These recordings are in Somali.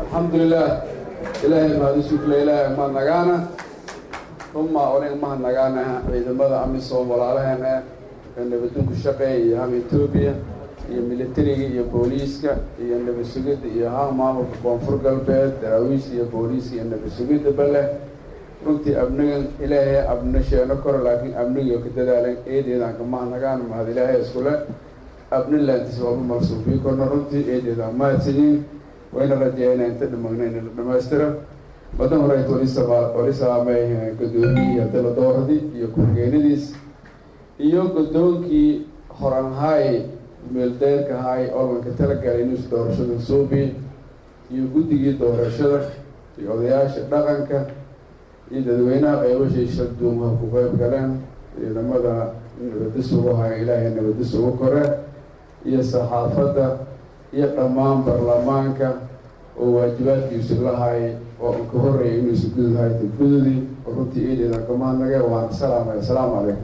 alxamdulilah ilaahay mahadisukle ilaahay mahadnagaana uma onig mahadnagaana ciidamada amisom walaalaheen eh ee nabadunku shaqeeya iyo ham etoobiya iyo militariga iyo booliiska iyo nabad sugidda iyo ham maamulka koonfur galbeed daraawiishta iyo booliiska iyo nabad sugidda bale runtii abnigan ilaahay abna sheeno koro laakiin abnigiyo ka dadaalan eedeedaan ka mahadnagaan mahad ilaahay iskule abni laantiis waaba malsuufiyi korna runtii eedeedaan mahadsanyiin wayna rajeeyana inta dhimagna in la dhamaystiro madan hore wali salaamay gudoomiyii hadala dooradii iyo ku-xigeenadiis iyo guddoonkii horanhaay meeldeerka haay olmanka talagalay inuus doorashada suubi iyo guddigii doorashada iyo odayaasha dhaqanka iyo dadweynaha qeybashiisha duumaha ku qeyb galeen ciidamada nabadis ugu haya ilaahay nabadis ugu kore iyo saxaafadda iyo dhammaan baarlamaanka oo waajibaadkiisu lahay oo an ka horreeyay inuusu gududahay gududii oo runtii eedeedan ka mahadnagay waana salaamay assalaamu calaykum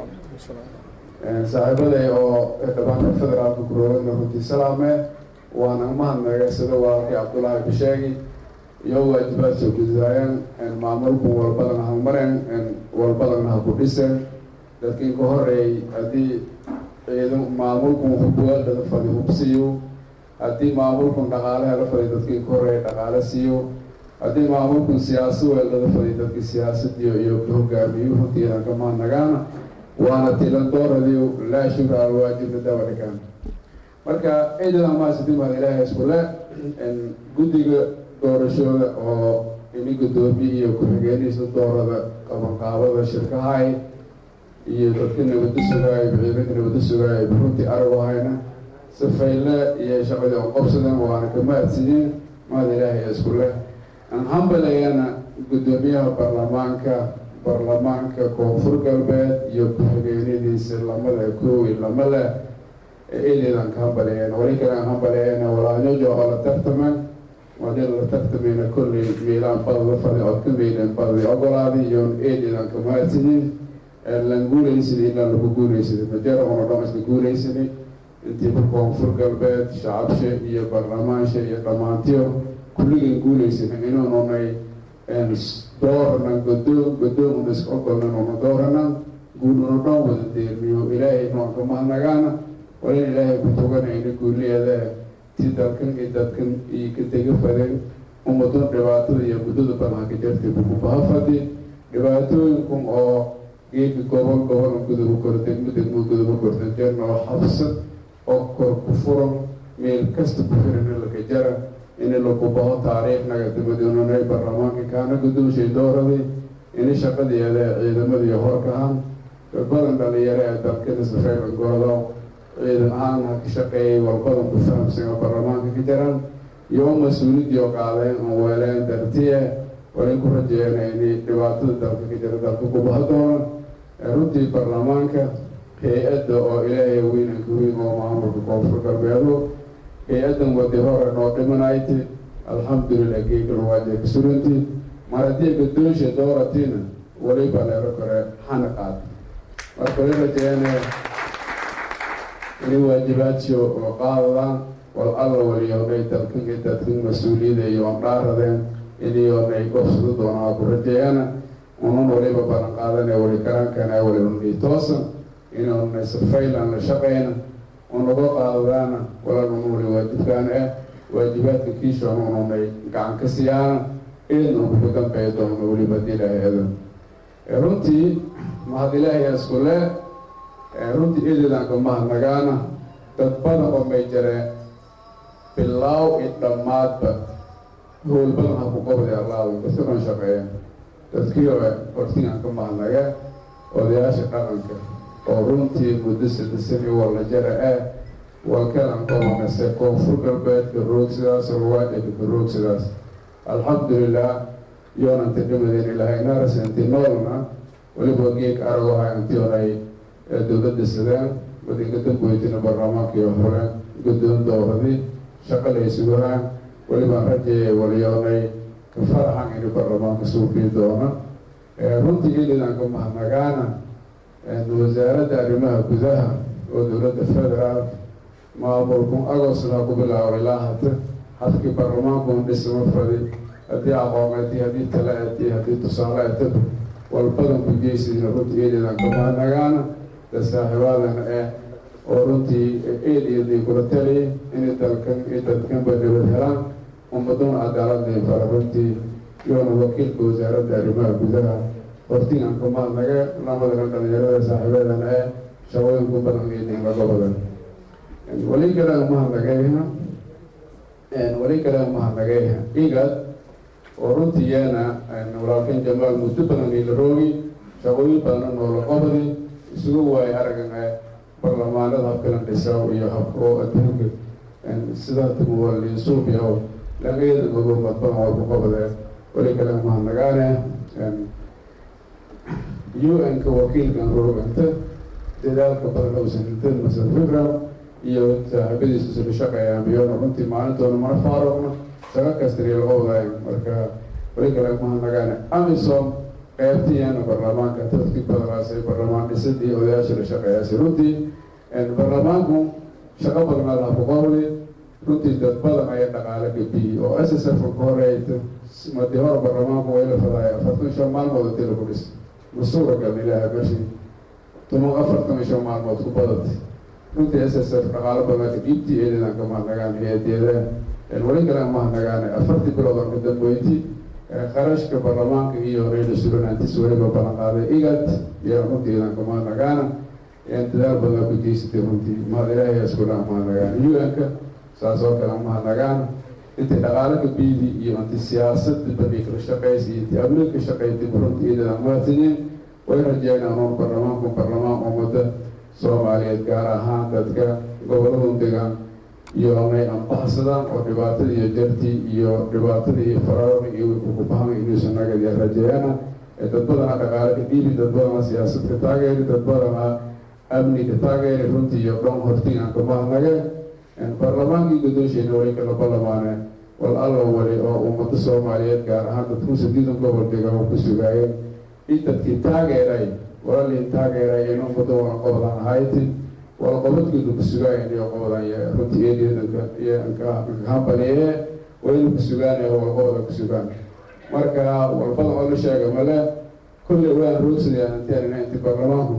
saaxiibaday oo dhabaanka federaalka kuroogana runtii salaame waana mahadnagay sida walaalkii cabdullaahi bisheegi iyo waajibaad soo gududaayeen maamulku walbadana ha mareen walbadana ha ku dhiseen dadkii ka horreeyay haddii ciidan maamulku hubuwaaldada fadi hubsiiyo haddii maamulkun dhaqaale hela fadi dadkii ka horreeyay dhaqaale siiyo haddii maamulkun siyaasa weeldada fadi dadkii siyaasadiyo iyo ka hogaamiyo runtiidan ka mahadnagaana waana tilandooradii laa shukra alwaajibna dabadhigaan marka ciidadan maasidi mahad ilaahay iskule guddiga doorashooda oo ini guddoomiye iyo ku-xigeenhiisa doorada qabanqaabada shirkahay iyo dadka nabada sugaayo ciidanka nabada sugaayo runtii aragu hayna sifayle iyo shaqadii oo qabsadeen waana ka mahadsiiyeen mahad ilaahay isku leh aan hambalayana guddoomiyaha baarlamaanka baarlamaanka koonfur galbeed iyo ku-xigeenadiisa lamada koowi lama leh ee eedeedaan ka hambalayeen wali kale aan hambalayana walaalyojo oo la tartaman wadii la tartamayna kolley meelaan badada fadi ood ka meydeen badadi ogolaaday iyo eedeedaan ka mahadsiiyeen lan guulaysaday inaan lagu guulaysaday majara una dhan isla guulaysaday intiiba koonfur galbeed shacabshe iyo baarlamaansha iyo dhammaantiyo kulligan guulaysanan inuununay dooranan godoon godoon una iska ogolnan una dooranan guud una dhan wada deermiyo ilaahay noon ka mahadnagaana walin ilaahay ku tuganayna guuliyeeda si dalkan iyo dadkan iyo ka tega fadeen ummadun dhibaatada iyo muddada badan ka jirtay bukubaha fadi dhibaatooyinkun oo geedka gobol gobol guduba koro degmo degmo guduba korta jarnoo xabsad oo kor ku furan meel kasta ku xiran laka jara in lagu baho taariikhnaga dabadoonanay baarlamaanka kaana gudooshay dooraday ini shaqadeeda ciidamadii horkahan badan dhalinyaro ee dalkada safeelan goodo ciidan ahaan ha ka shaqeeyay walbadan ku fahamsan oo baarlamaanka ka jiran iyo mas-uuliyadii oo qaadeen oo weeleen dartiye walay ku rajeeyana inay dhibaatada dalka ka jira dalka kubaha doona runtii baarlamaanka hay-adda oo ilaahay weynanka weyn oo maamulka koonfur galbeedo hay-addan wadi hore noo dhimanayti alxamdulilah geekan waajay ka suranti mar haddii gadoosha dooratiina waliba leero kore xana qaad marka wali rajeeyana inay waajibaadsi oo qaadadaan wal alla waliyoonay dalkan iyo dadkan mas-uuliyada iyo ondhaaradeen iniyoonay gobsado doonaa ku rajeeyana unan waliba balan qaadana wali karankana waliunii toosan inuunay safaylan la shaqeyna unaga qaadadaana walaalun wali waajibkaana ah waajibaadka kiishoona ununay gacan ka siyaana eedna ugu dambeeya doona weliba hadii ilaahay adan runtii mahad ilaahay iskule runtii eedeedaan ka mahadnagaana dad badan oo may jareen bilaaw i dhammaadba howl badan ha ku qabday allaadu kasaban shaqeeya dadkii oo hortigaan ka mahadnaga odayaasha dhaqanka oo runtii muddo sadasani walla jara ah walkalan qobanase koonfur galbeedka roog sidaas ruwaajaka ka roog sidaas alxamdulilah yoonanta dhimadeen ilahay naarasanti noolna weliba geeg arago hay antionay dowladda sideen wadinka damboytina baarlamaankii hore guddoon dowradi shaqa laysugahaan welibaan rajeeyay waliyoonay ka faraxan ini baarlamaanka suuqii doona runtii ilidan ka mahadnagaana wasaaradda arrimaha gudaha oo dowladda federaal maamulkun agosna ku bilaabo ilaa hata hadkii baarlamaanku dhisma fadi haddii aqooneedii haddii tala eedii haddii tusaale eedaba walbadan ku geysidina runtii eedeedan kamaanagaana da saaxiibaadana eh oo runtii eediyadii kula taliyay inay dalkan iyo dadkanba nabad helaan ummaduna cadaaladii fara runtii iyoona wakiilka wasaaradda arrimaha gudaha hortigan kamaadnaga lamadana dhalinyarada saaxiibadan ee shaqooyinku badan eedin laga badan wali kale umahadnagayha wali kale umahadnagayha igad oo runtii yeena walaalkan jamaal muddo badan ila roogi shaqooyin badana noola qabadi isugu waayo aragan ee barlamaanada habkalan dhisaw iyo habka oo adduunka sida tumuwaliisuubiya oo laqeeda gogomad badan waa ku qabadeen wali kale umahadnagaane u-n-ka wakiilkan rooganta dadaalka badan uusan intan masal fikra iyo saaxiibadiisa isla shaqeeyaan biyona runtii maalintoona mana faaruqna shaqa kastariya laga wadaayo marka wali kale umahadnagaane amisom qeybtiyeena baarlamaanka dadkii badanaasay baarlamaan dhisidii odayaasha la shaqeeyaasay runtii baarlamaanku shaqo badanaa laha ku qabdi runtii dad badan ayaa dhaqaale gabiyey oo s s f ka horeeyta madi hore baarlamaanku way la fadaaya afartan shan maalmood intii lagu dhis ma suuragal ilaaha meshi toban afartan iyo shan maalmood ku badatay runtii s s f dhaqaalo badan dhiibtii eedeedan ka mahadnagaan hay-adeeda wali kale mahadnagaane afartii bilood oo kadambeyti qarashka baarlamaanka iyo reer sulanantis weliba balan qaaday igad iyo runtii eedan ka mahadnagaana dadaal badan ku geysatay runtii mahad ilaahay iskula mahadnagaan u-n-ka saas oo kale mahadnagaan intii dhaqaalo kabiidi iyo inti siyaasada badi kala shaqeysa iyo inti amni ka shaqeysay runtii eedan mahadsanyiin way rajeynaan un baarlamaanku baarlamaan ummada soomaaliyeed gaar ahaan dadka goboladu degaan iyo amay ambahsadaan oo dhibaatada iyo jartii iyo dhibaatada iyo faraarada iyo kukubahan inuusan nagadiya rajeeyana dad badana dhaqaale ka dhiibi dad badana siyaasad ka taageeri dad badana amni ka taageeri runtii iyo dhan hortigan kamahadnage baarlamaankii gudoosheena wali kala balamaane wal alla wali oo ummada soomaaliyeed gaar ahaan dadku sadiidan gobol degan oo ku sugaayeen in dadkii taageeray walaliin taageeray in ummada wala qobadan ahayti wala qobadkeedu ku sugaayen iyo qobadan iyo runtii eedeedanka iyo nkahambaliye wayna ku sugaan wala qobada ku sugaan marka walbadan oo la sheega male kulley waan roogsadayaan inteen inti baarlamaanku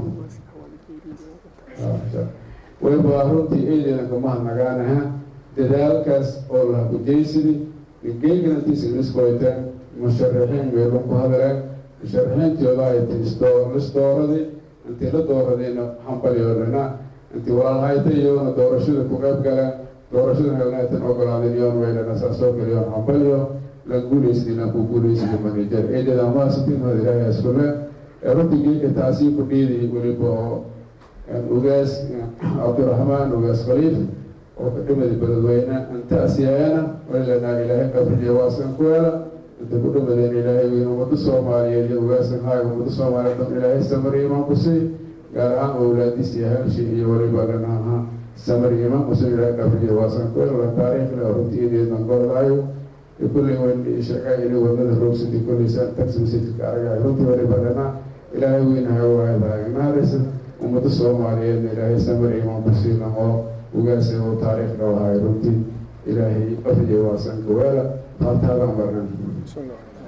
wayba runtii eedeedanka mahadnagaanaha dadaalkaas oo laha kujeysidi geeganantiisa iniskoyteen musharaxiin meelun ku hadaleen musharaxiintooda ay lisdooradii intii la dooradayna hambalyoolana intii walaalhayta iyoona doorashada ku qayb galeen doorashada helneetan ogolaadeen iyoon weylana saasoo kaliyoon hambalyo la guuleysdina ku guuleysida manajer eedada maasiti mahad ilaahay iskule runtii geeka taasii ku dhiidi weliba oo ugaas cabdiraxmaan ugaas khaliif oo ka dhimadi beledweyne intaasiyayana waylanaa ilaahay qabriyo waasan ku hela inta ku dhimadeen ilaahay weyn ummada soomaaliyeed iyo ugaasan haay ummada soomaaliyeed dhan ilaahay samari imaan ku sii gaar ahaan owlaadiis iyo halshi iyo weliba dhanaha samari imaan ku sii ilaahay qabriyo waasan ku hela taariikhna runtii ideedan gorodaayo kulley weyn sheegay inay wadada roogsati kulley saan taxi masjidka aragay runtii weliba dhana ilaahay weynahay waayadahay naarisa ummada soomaaliyeedna ilaahay samar imaan ku siina oo ugaasa oo taariikhna wahay runtii ilaahay qabriyo waasan ku hela faataadan barnan